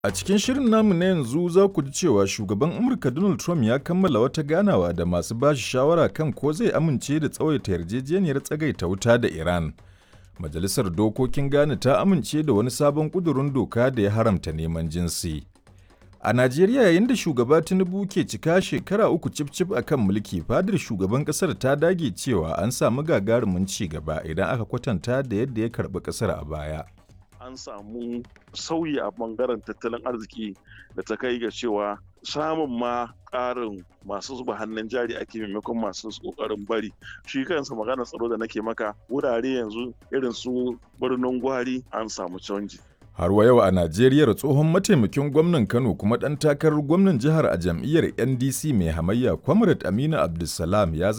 A cikin shirin namu na yanzu za ku ji cewa shugaban Amurka Donald Trump ya kammala wata ganawa da masu bashi shawara kan ko zai amince da tsawaita yarjejeniyar tsagaita wuta da Iran. Majalisar Dokokin Ghana ta amince da wani sabon ƙudurin doka da ya haramta neman jinsi. A Najeriya yayin da shugaba Tinubu ke cika shekara uku cif-cif a kan mulki, fadar shugaban ƙasar ta dage cewa an samu gagarumin ci gaba idan aka kwatanta da yadda ya karɓi ƙasar a baya. an samu sauyi a bangaren tattalin arziki da ta kai ga cewa samun ma ƙarin masu zuba hannun jari ake maimakon masu ƙoƙarin bari shi kansa maganar tsaro da nake maka wurare yanzu irin su birnin gwari an samu canji Har wa yau a Najeriya tsohon mataimakin gwamnan Kano kuma ɗan takarar gwamnan jihar a jam'iyyar NDC mai hamayya Comrade Aminu Abdulsalam ya